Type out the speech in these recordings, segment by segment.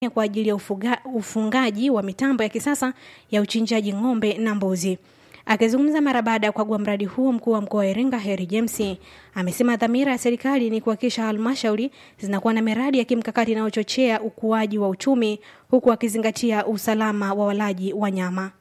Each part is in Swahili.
kwa ajili ya ufuga, ufungaji wa mitambo ya kisasa ya uchinjaji ng'ombe na mbuzi. Akizungumza mara baada ya kukagua mradi huo, mkuu wa mkoa wa Iringa Heri James amesema dhamira ya serikali ni kuhakikisha halmashauri zinakuwa na miradi ya kimkakati inayochochea ukuaji wa uchumi huku akizingatia usalama wa walaji wa nyama.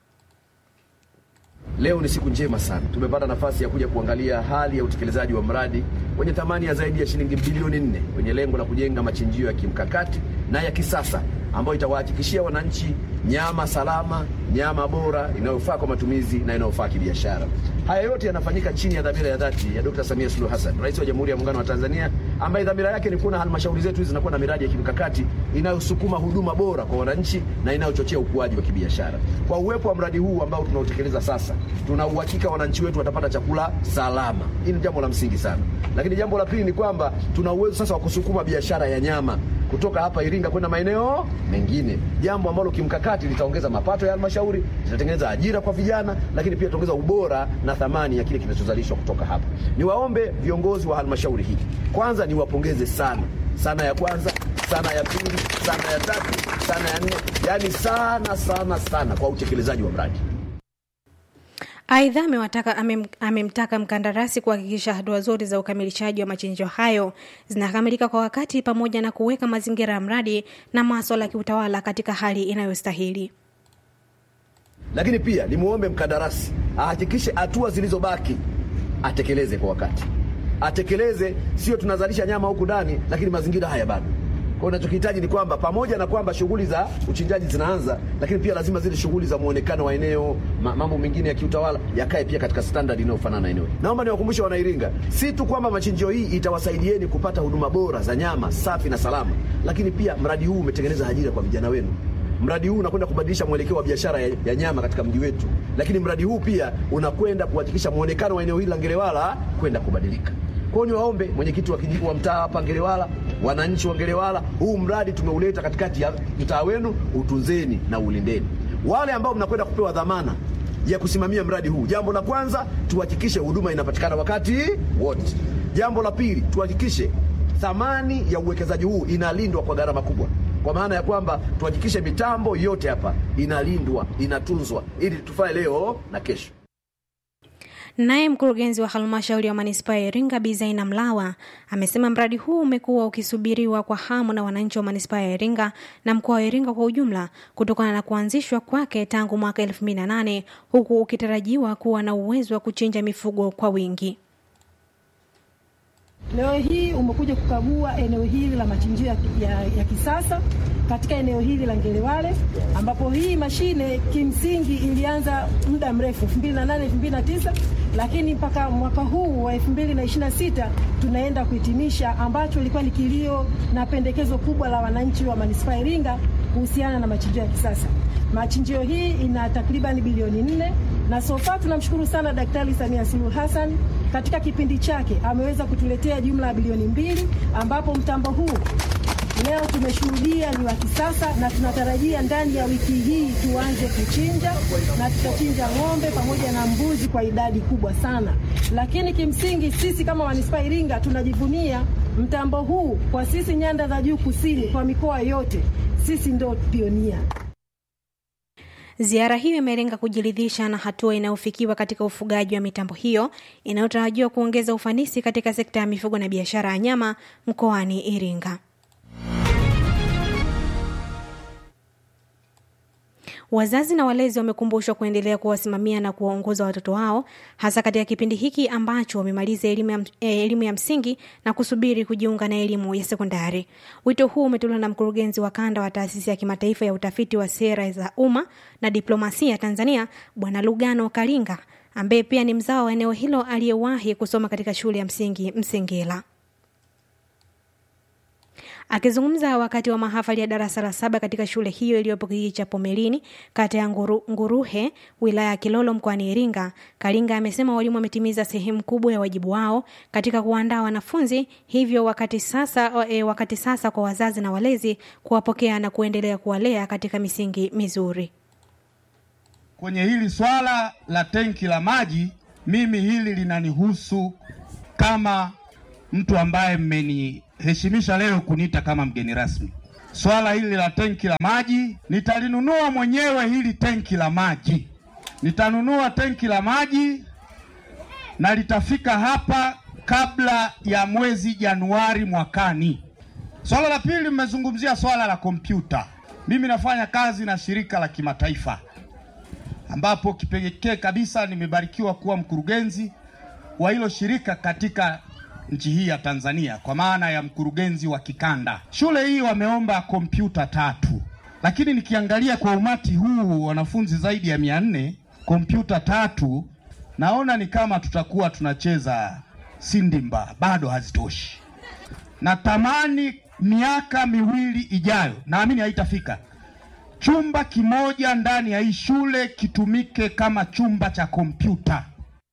Leo ni siku njema sana, tumepata nafasi ya kuja kuangalia hali ya utekelezaji wa mradi wenye thamani ya zaidi ya shilingi bilioni nne wenye lengo la kujenga machinjio ya kimkakati na ya kisasa ambayo itawahakikishia wananchi nyama salama, nyama bora inayofaa kwa matumizi na inayofaa kibiashara. Haya yote yanafanyika chini ya dhamira ya dhati ya Dkt. Samia Suluhu Hassan, Rais wa Jamhuri ya Muungano wa Tanzania, ambaye dhamira yake ni kuona halmashauri zetu hizi zinakuwa na miradi ya kimkakati inayosukuma huduma bora kwa wananchi na inayochochea ukuaji wa kibiashara. Kwa uwepo wa mradi huu ambao tunautekeleza sasa, tuna uhakika wananchi wetu watapata chakula salama. Hili ni jambo la msingi sana, lakini jambo la pili ni kwamba tuna uwezo sasa wa kusukuma biashara ya nyama kutoka hapa Iringa kwenda maeneo mengine, jambo ambalo kimkakati litaongeza mapato ya halmashauri, litatengeneza ajira kwa vijana, lakini pia litaongeza ubora na thamani ya kile kinachozalishwa kutoka hapa. Niwaombe viongozi wa halmashauri hii, kwanza niwapongeze sana sana, ya kwanza sana, ya pili sana, ya tatu sana, ya nne, yaani sana sana sana kwa utekelezaji wa mradi. Aidha, amewataka amem, amemtaka mkandarasi kuhakikisha hatua zote za ukamilishaji wa machinjio hayo zinakamilika kwa wakati pamoja na kuweka mazingira ya mradi na maswala ya kiutawala katika hali inayostahili. Lakini pia nimwombe mkandarasi ahakikishe hatua zilizobaki atekeleze kwa wakati, atekeleze, sio tunazalisha nyama huku ndani, lakini mazingira haya bado kwa unachokihitaji ni kwamba pamoja na kwamba shughuli za uchinjaji zinaanza, lakini pia lazima zile shughuli za muonekano wa eneo, mambo mengine ya kiutawala yakae pia katika standard inayofanana na eneo. Naomba niwakumbushe Wanairinga, si tu kwamba machinjio hii itawasaidieni kupata huduma bora za nyama safi na salama, lakini pia mradi huu umetengeneza ajira kwa vijana wenu. Mradi huu unakwenda kubadilisha mwelekeo wa biashara ya, ya nyama katika mji wetu, lakini mradi huu pia unakwenda kuhakikisha muonekano wa eneo hili la Ngelewala kwenda kubadilika. Kwa hiyo niwaombe mwenyekiti wa kijiji wa mtaa hapa Ngelewala, wananchi wa Ngelewala, huu mradi tumeuleta katikati ya mtaa wenu, utunzeni na ulindeni. Wale ambao mnakwenda kupewa dhamana ya kusimamia mradi huu, jambo la kwanza tuhakikishe huduma inapatikana wakati wote. Jambo la pili tuhakikishe thamani ya uwekezaji huu inalindwa kwa gharama kubwa, kwa maana ya kwamba tuhakikishe mitambo yote hapa inalindwa, inatunzwa ili tufae leo na kesho. Naye mkurugenzi wa halmashauri ya manispaa ya Iringa Bi Zaina Mlawa amesema mradi huu umekuwa ukisubiriwa kwa hamu na wananchi wa manispaa ya Iringa na mkoa wa Iringa kwa ujumla kutokana na kuanzishwa kwake tangu mwaka 2008 huku ukitarajiwa kuwa na uwezo wa kuchinja mifugo kwa wingi. Leo hii umekuja kukagua eneo hili la machinjio ya, ya, ya kisasa katika eneo hili la Ngelewale ambapo hii mashine kimsingi ilianza muda mrefu 2008 2009, lakini mpaka mwaka huu wa 2026 tunaenda kuhitimisha, ambacho ilikuwa ni kilio na pendekezo kubwa la wananchi wa manispaa Iringa kuhusiana na machinjio ya kisasa. Machinjio hii ina takriban bilioni nne na sofa tunamshukuru sana Daktari Samia Suluhu Hassan katika kipindi chake ameweza kutuletea jumla ya bilioni mbili ambapo mtambo huu leo tumeshuhudia ni wa kisasa na tunatarajia ndani ya wiki hii tuanze kuchinja na tutachinja ng'ombe pamoja na mbuzi kwa idadi kubwa sana. Lakini kimsingi sisi kama manispaa Iringa tunajivunia mtambo huu kwa sisi nyanda za juu kusini, kwa mikoa yote sisi ndio pionia. Ziara hiyo imelenga kujiridhisha na hatua inayofikiwa katika ufugaji wa mitambo hiyo inayotarajiwa kuongeza ufanisi katika sekta ya mifugo na biashara ya nyama mkoani Iringa. Wazazi na walezi wamekumbushwa kuendelea kuwasimamia na kuwaongoza watoto wao hasa katika kipindi hiki ambacho wamemaliza elimu ya, elimu ya msingi na kusubiri kujiunga na elimu ya sekondari. Wito huu umetolewa na mkurugenzi wa kanda wa taasisi ya kimataifa ya utafiti wa sera za umma na diplomasia Tanzania, Bwana Lugano Kalinga, ambaye pia ni mzao wa eneo hilo aliyewahi kusoma katika shule ya msingi Msengela. Akizungumza wakati wa mahafali ya darasa la saba katika shule hiyo iliyopo kijiji cha Pomelini, kata ya Nguru, Nguruhe, wilaya ya Kilolo mkoani Iringa, Kalinga amesema walimu wametimiza sehemu kubwa ya wajibu wao katika kuandaa wanafunzi, hivyo wakati sasa, e, wakati sasa kwa wazazi na walezi kuwapokea na kuendelea kuwalea katika misingi mizuri. Kwenye hili swala la tenki la maji, mimi hili linanihusu kama mtu ambaye mmeni heshimisha leo kuniita kama mgeni rasmi. swala hili la tenki la maji. Nitalinunua mwenyewe hili tenki la maji, nitanunua tenki la maji na litafika hapa kabla ya mwezi Januari mwakani. Swala la pili, mmezungumzia swala la kompyuta. Mimi nafanya kazi na shirika la kimataifa ambapo kipekee kabisa nimebarikiwa kuwa mkurugenzi wa hilo shirika katika nchi hii ya Tanzania kwa maana ya mkurugenzi wa kikanda. Shule hii wameomba kompyuta tatu, lakini nikiangalia kwa umati huu wanafunzi zaidi ya mia nne, kompyuta tatu naona ni kama tutakuwa tunacheza sindimba, bado hazitoshi. Natamani miaka miwili ijayo, naamini haitafika, chumba kimoja ndani ya hii shule kitumike kama chumba cha kompyuta.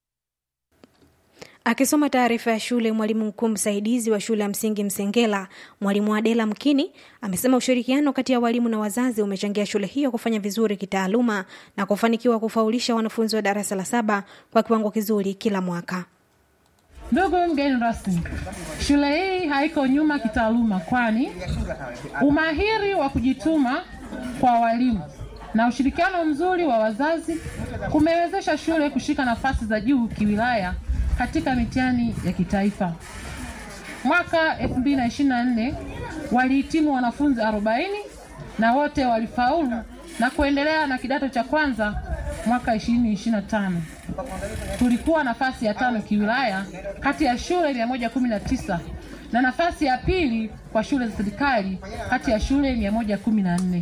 Akisoma taarifa ya shule, mwalimu mkuu msaidizi wa shule ya msingi Msengela, mwalimu Adela Mkini, amesema ushirikiano kati ya walimu na wazazi umechangia shule hiyo kufanya vizuri kitaaluma na kufanikiwa kufaulisha wanafunzi wa darasa la saba kwa kiwango kizuri kila mwaka. Ndugu mgeni rasmi, shule hii haiko nyuma kitaaluma, kwani umahiri wa kujituma kwa walimu na ushirikiano mzuri wa wazazi kumewezesha shule kushika nafasi za juu kiwilaya katika mitihani ya kitaifa. Mwaka 2024 walihitimu wanafunzi 40 na wote walifaulu na kuendelea na kidato cha kwanza mwaka 2025. Tulikuwa nafasi ya tano kiwilaya kati ya shule 119 na nafasi ya pili kwa shule za serikali kati ya shule 114.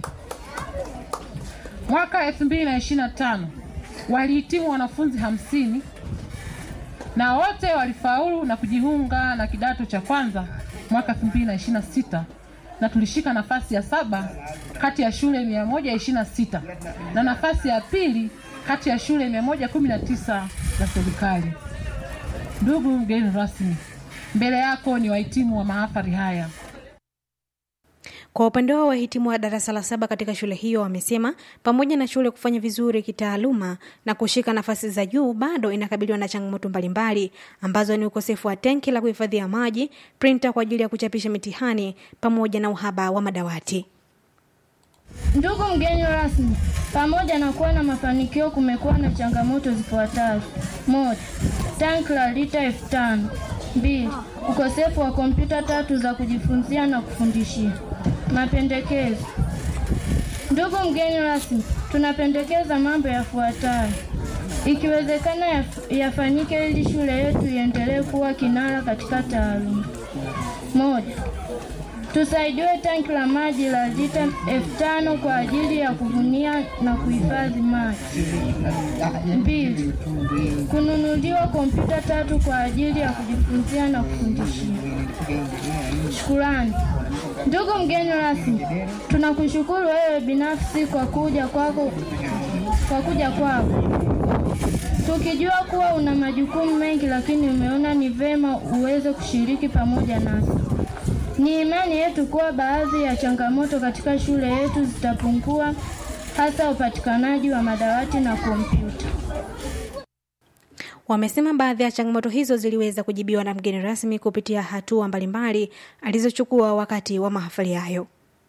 Mwaka 2025 walihitimu wanafunzi hamsini na wote walifaulu na kujiunga na kidato cha kwanza mwaka 2026 na tulishika nafasi ya saba kati ya shule 126 na nafasi ya pili kati ya shule 119 za serikali. Ndugu mgeni rasmi, mbele yako ni wahitimu wa mahafali haya. Kwa upande wao wahitimu wa darasa la saba katika shule hiyo wamesema pamoja na shule kufanya vizuri kitaaluma na kushika nafasi za juu, bado inakabiliwa na changamoto mbalimbali ambazo ni ukosefu wa tenki la kuhifadhia maji, printa kwa ajili ya kuchapisha mitihani pamoja na uhaba wa madawati. Ndugu mgeni rasmi, pamoja na kuwa na mafanikio, kumekuwa na changamoto zifuatazo: moja, tanki la lita elfu tano; mbili, ukosefu wa kompyuta tatu za kujifunzia na kufundishia. Mapendekezo. Ndugu mgeni rasmi, tunapendekeza mambo yafuatayo: ikiwezekana yaf- yafanyike ili shule yetu iendelee kuwa kinara katika taaluma. Moja, tusaidiwe tanki la maji la lita elfu tano kwa ajili ya kuvunia na kuhifadhi maji. Mbili, kununuliwa kompyuta tatu kwa ajili ya kujifunzia na kufundishia. Shukurani. Ndugu mgeni rasmi, tunakushukuru wewe binafsi kwa kuja kwako kwa kuja kwako tukijua kuwa una majukumu mengi, lakini umeona ni vema uweze kushiriki pamoja nasi. Ni imani yetu kuwa baadhi ya changamoto katika shule yetu zitapungua, hasa upatikanaji wa madawati na kompyuta. Wamesema baadhi ya changamoto hizo ziliweza kujibiwa na mgeni rasmi kupitia hatua mbalimbali alizochukua wakati wa mahafali hayo.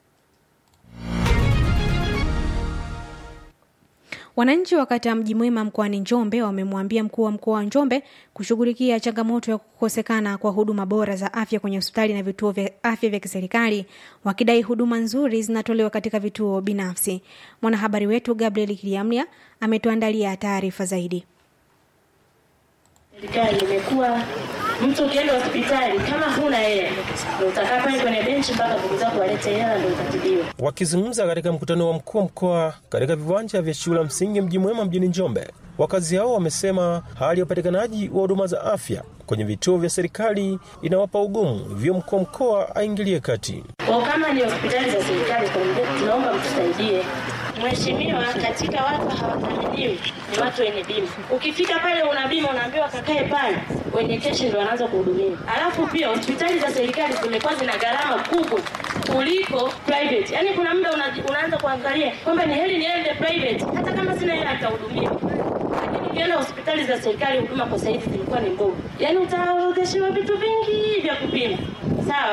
Wananchi wa kata ya Mji Mwema mkoani Njombe wamemwambia mkuu wa mkoa wa Njombe kushughulikia changamoto ya kukosekana kwa huduma bora za afya kwenye hospitali na vituo vya afya vya kiserikali, wakidai huduma nzuri zinatolewa katika vituo binafsi. Mwanahabari wetu Gabriel Kiliamlia ametuandalia taarifa zaidi. Serikali imekuwa mtu ukienda hospitali kama huna hela ndio utakaa pale kwenye benchi mpaka ndugu zako walete hela ndio utatibiwa. Wakizungumza katika mkutano wa mkuu wa mkoa katika viwanja vya shule ya msingi Mji Mwema mjini Njombe, wakazi hao wamesema hali ya upatikanaji wa huduma za afya kwenye vituo vya serikali inawapa ugumu, hivyo mkuu wa mkoa aingilie kati. Kwa kama ni hospitali za serikali kwa mbe- tunaomba mtusaidie. Mheshimiwa, katika watu hawathaminiwi ni watu wenye bima. Ukifika pale una bima unaambiwa kakae pale, wenye keshi ndio wanaanza kuhudumiwa. Alafu pia hospitali za serikali zimekuwa zina gharama kubwa kuliko private. Yaani kuna muda una, unaanza kuangalia kwamba ni heri niende private hata kama sina hela nitahudumiwa. Lakini ukienda hospitali za serikali huduma kwa saizi zilikuwa ni mbovu. Yaani utaorodheshewa vitu vingi vya kupima. Sawa?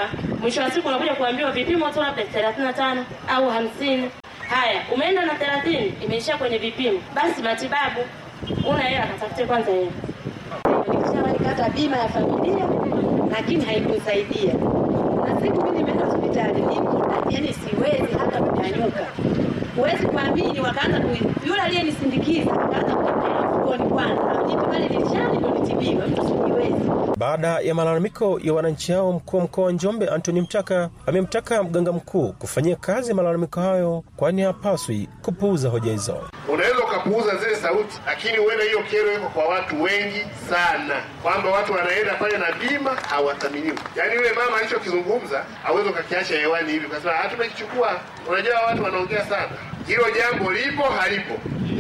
mwisho wa siku unakuja kuambiwa vipimo tu labda thelathini na tano au hamsini. Haya, umeenda na thelathini, imeishia kwenye vipimo, basi matibabu una hela, katafute kwanza hela. Nikishawalikata bima ya familia, lakini haikusaidia. Na siku mimi nimeenda hospitali, niko yani siwezi hata kunyanyuka. Huwezi kuamini, wakaanza ku yule aliyenisindikiza akaanza kutembea mfukoni kwanza, vitu pale nilishani ndo nitibiwe, mtu sijiwezi. Baada ya malalamiko ya wananchi hao, mkuu wa mkoa wa Njombe Antony Mtaka amemtaka mganga mkuu kufanyia kazi malalamiko hayo, kwani hapaswi kupuuza hoja hizo. Unaweza ukapuuza zile sauti, lakini huenda hiyo kero iko kwa watu wengi sana, kwamba watu wanaenda pale na bima hawathaminiwi. Yaani yule mama alichokizungumza hawezi ukakiacha hewani hivi ukasema "Ah, tumekichukua. Unajua watu wanaongea sana, hilo jambo lipo halipo.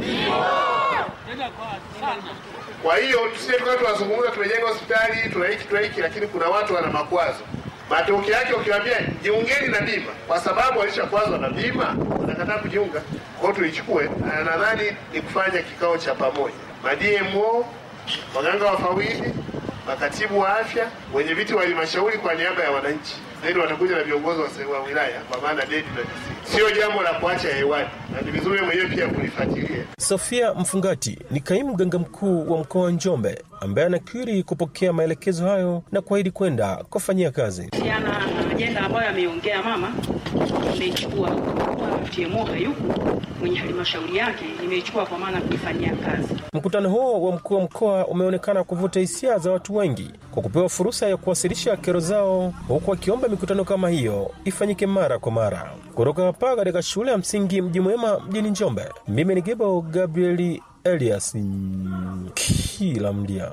Kwa hiyo tusije tukawa tunazungumza tumejenga hospitali tuna hiki tuna hiki, lakini kuna watu wana makwazo. Matokeo yake ukiwaambia jiungeni na bima, kwa sababu alishakwazwa na bima, unakataa kujiunga. Kwa hiyo tuichukue, na nadhani ni kufanya kikao cha pamoja, ma DMO, waganga wafawidhi, makatibu wa afya, wenye viti wa halmashauri kwa niaba ya wananchi, zaidi watakuja na viongozi wa se- wa wilaya, kwa maana dedi na DC. Sio jambo la kuacha hewani, na ni vizuri mwenyewe pia kulifuatilia. Sofia Mfungati ni kaimu mganga mkuu wa mkoa wa Njombe ambaye anakiri kupokea maelekezo hayo na kuahidi kwenda kufanyia kazi. kuhusiana na ajenda ambayo ameongea mama, nimeichukua kwa TMO hayupo mwenye halmashauri yake, nimeichukua kwa maana kuifanyia kazi. Mkutano huo wa mkuu wa mkoa umeonekana kuvuta hisia za watu wengi kwa kupewa fursa ya kuwasilisha kero zao, huku wakiomba mikutano kama hiyo ifanyike mara kwa mara. Kutoka hapa katika shule ya msingi Mji Mwema mjini Njombe, mimi ni Gebo Gabrieli Elias kila mdia.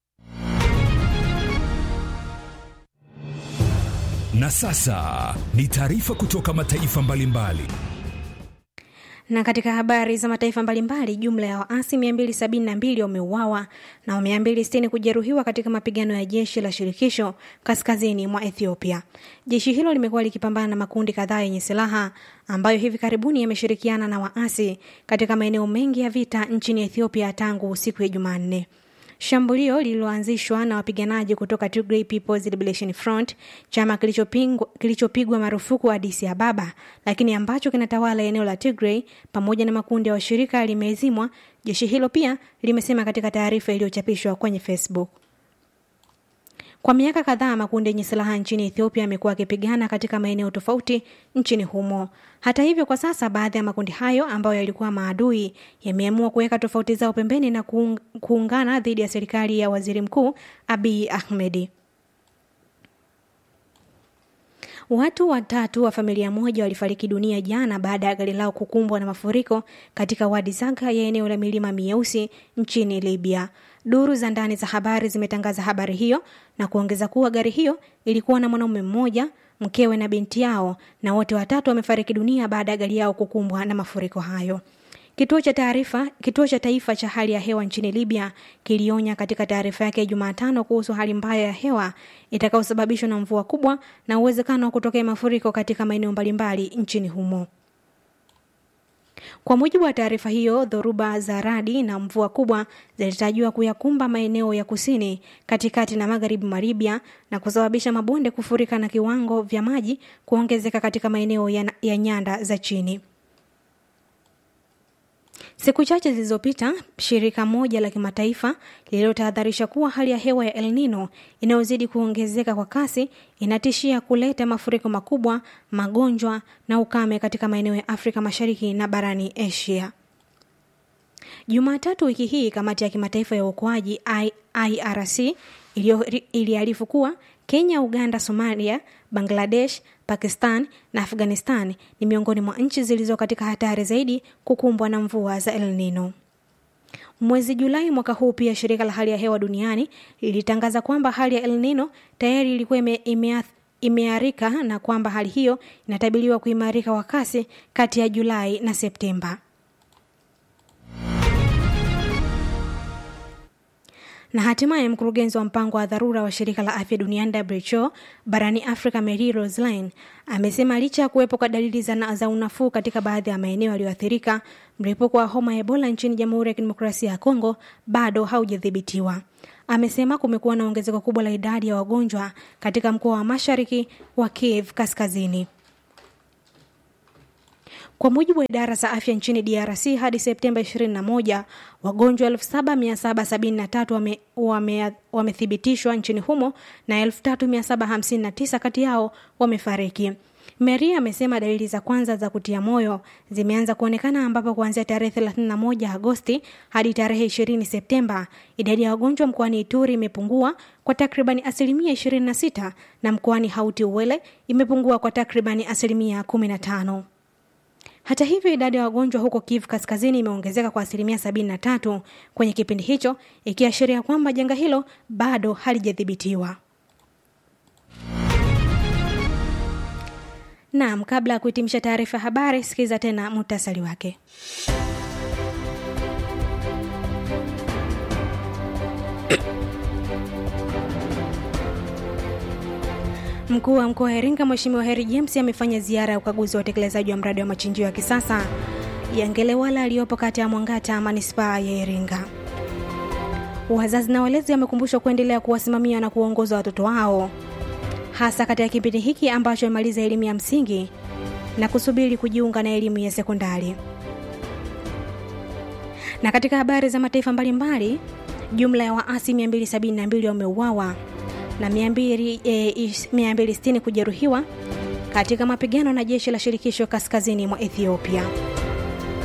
Na sasa ni taarifa kutoka mataifa mbalimbali. Na katika habari za mataifa mbalimbali, jumla ya waasi 272 wameuawa na 260 kujeruhiwa katika mapigano ya jeshi la shirikisho kaskazini mwa Ethiopia. Jeshi hilo limekuwa likipambana na makundi kadhaa yenye silaha ambayo hivi karibuni yameshirikiana na waasi katika maeneo mengi ya vita nchini Ethiopia tangu siku ya Jumanne. Shambulio lililoanzishwa na wapiganaji kutoka Tigray People's Liberation Front, chama kilichopingwa- kilichopigwa marufuku Addis Ababa, lakini ambacho kinatawala eneo la Tigray pamoja na makundi ya washirika limezimwa, jeshi hilo pia limesema katika taarifa iliyochapishwa kwenye Facebook. Kwa miaka kadhaa makundi yenye silaha nchini Ethiopia yamekuwa yakipigana katika maeneo tofauti nchini humo. Hata hivyo, kwa sasa baadhi ya makundi hayo ambayo yalikuwa maadui yameamua kuweka tofauti zao pembeni na kuung- kuungana dhidi ya serikali ya waziri mkuu Abiy Ahmed. Watu watatu wa familia moja walifariki dunia jana baada ya gari lao kukumbwa na mafuriko katika wadi Zaga ya eneo la milima mieusi nchini Libya. Duru za ndani za habari zimetangaza habari hiyo na kuongeza kuwa gari hiyo ilikuwa na mwanaume mmoja, mkewe na binti yao, na wote watatu wamefariki dunia baada ya gari yao kukumbwa na mafuriko hayo. Kituo cha taarifa kituo cha taifa cha hali ya hewa nchini Libya kilionya katika taarifa yake ya Jumatano kuhusu hali mbaya ya hewa itakayosababishwa na mvua kubwa na uwezekano wa kutokea mafuriko katika maeneo mbalimbali nchini humo. Kwa mujibu wa taarifa hiyo, dhoruba za radi na mvua kubwa zilitarajiwa kuyakumba maeneo ya kusini, katikati na magharibi mwa Libya na kusababisha mabonde kufurika na kiwango vya maji kuongezeka katika maeneo ya, ya nyanda za chini. Siku chache zilizopita, shirika moja la kimataifa lililotahadharisha kuwa hali ya hewa ya El Nino inayozidi kuongezeka kwa kasi inatishia kuleta mafuriko makubwa, magonjwa na ukame katika maeneo ya Afrika Mashariki na barani Asia. Jumatatu wiki hii, kamati ya kimataifa ya uokoaji I- IRC iliyo- iliarifu kuwa Kenya, Uganda, Somalia, Bangladesh, Pakistan na Afghanistan ni miongoni mwa nchi zilizo katika hatari zaidi kukumbwa na mvua za El Nino. Mwezi Julai mwaka huu pia shirika la hali ya hewa duniani lilitangaza kwamba hali ya El Nino tayari ilikuwa ime, imeath, imearika na kwamba hali hiyo inatabiriwa kuimarika kwa kasi kati ya Julai na Septemba. Na hatimaye mkurugenzi wa mpango wa dharura wa shirika la afya duniani WHO barani Afrika Mary Roseline amesema licha ya kuwepo kwa dalili za, za unafuu katika baadhi ya maeneo yaliyoathirika, mlipuko wa homa ya Ebola nchini Jamhuri ya Kidemokrasia ya Kongo bado haujadhibitiwa. amesema kumekuwa na ongezeko kubwa la idadi ya wagonjwa katika mkoa wa mashariki wa Kiev kaskazini. Kwa mujibu wa idara za afya nchini DRC hadi Septemba 21, wagonjwa 7773 wame, wame, wamethibitishwa nchini humo na 3759 kati yao wamefariki. Maria amesema dalili za kwanza za kutia moyo zimeanza kuonekana ambapo kuanzia tarehe 31 Agosti hadi tarehe 20 Septemba idadi ya wagonjwa mkoani Ituri imepungua kwa takribani asilimia 26 na mkoani Hauti Uwele imepungua kwa takribani asilimia 15. Hata hivyo idadi ya wagonjwa huko Kivu Kaskazini imeongezeka kwa asilimia 73 kwenye kipindi hicho, ikiashiria kwamba janga hilo bado halijadhibitiwa. Naam, kabla ya kuhitimisha taarifa ya habari, sikiza tena muhtasari wake. Mkuu wa mkoa wa Iringa Mheshimiwa Heri James amefanya ziara ya ukaguzi wa utekelezaji wa mradi wa machinjio ya kisasa ya Ngelewala aliyopo kata ya Mwangata manispaa ya Iringa. Wazazi na walezi wamekumbushwa kuendelea kuwasimamia na kuwaongoza watoto wao hasa katika kipindi hiki ambacho wamemaliza elimu ya msingi na kusubiri kujiunga na elimu ya sekondari. Na katika habari za mataifa mbalimbali, jumla ya waasi 272 wameuawa na 260 kujeruhiwa katika mapigano na jeshi la shirikisho kaskazini mwa Ethiopia.